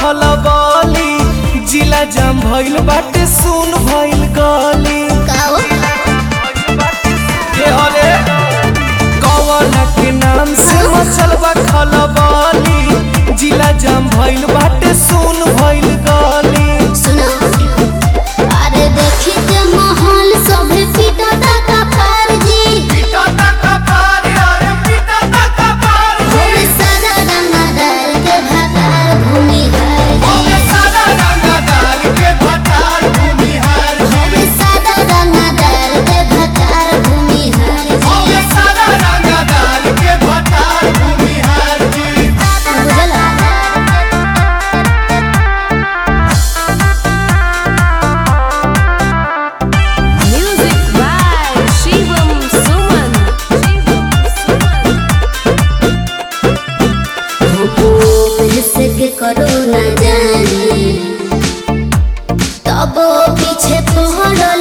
खलबली जिला जाम भइल बाटे सुन भइल गली काओ के हले कवना के नाम से मचल बा खलबली जिला जाम भइल बाटे सुन भइल गली सुनो अरे देखी के माहौल सभे पिटता का फर्जी होवे सादा रंगदार के भतार भूमि हरजी होवे सादा रंगदार के भतार भूमि हरजी बुझला Music by Shivam Suman. के करो न जाने तब पीछे पहरल